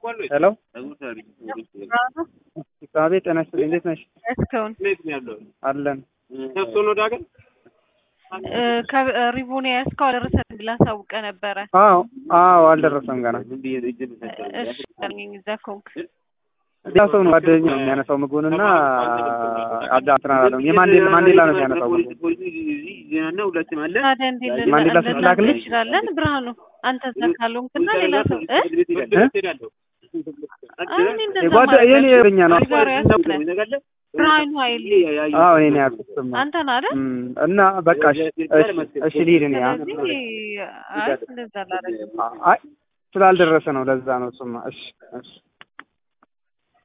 ሄሎ አቤት፣ ጤና ይስጥልኝ። እንዴት ነሽ? እስካሁን አለን። ከሪቦን ያስከው አልደረሰንም ብላ አሳውቀ ነበረ። አዎ አዎ፣ አልደረሰም ገና። እሺ እዛ ከሆንክ ሌላ ሰው ነው ጓደኛ ነው የሚያነሳው ምግቡንና አዳ እንትን አላለውም። የማንዴላ ማንዴላ ነው የሚያነሳው ምግቡን። ታዲያ እንዴት ማንዴላ ስትላክልኝ? እንችላለን? ብርሃኑ አንተ እዛ ካልሆንክና ሌላ ሰው እ? አይ እኔ እንደዛ የጓደ ማለት የኔ የኛ ነው። ዛሬ ያስብለን ብርሃኑ ኃይሌ አዎ የኔ ያልኩትማ አንተ ነህ አይደል? እም፣ እና በቃ እሺ እሺ፣ እሺ ልሂድ እኔ አ- ስለዚህ አይ እንደዛ ላደርግ አይ ስላልደረሰ ነው ለዛ ነው እሱማ። እሺ እሺ